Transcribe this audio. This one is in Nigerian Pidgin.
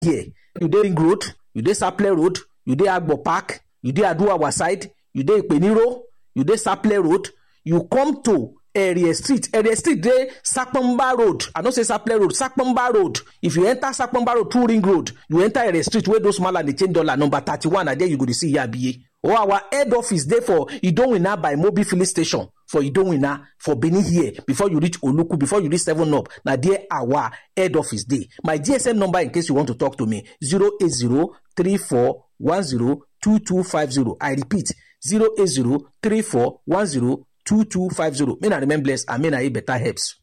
here you dey ring road you dey saple road you dey agbo park you dey aduawa side you dey ipeniro you dey saple road you come to area street area street dey sapamba road i no say saple road sapamba road if you enter sapamba road through ring road you enter area street wey those mala dey change dollar number thirty-one na there you go dey see yabiye or our head office dey for idowina by mobil filling station for idowina for benin here before you reach oluku before you reach seven up na there our head office dey my gsm number in case you want to talk to me zero eight zero three four one zero two two five zero i repeat zero eight zero three four one zero two two five zero may na remain blessed and may na eat better herbs.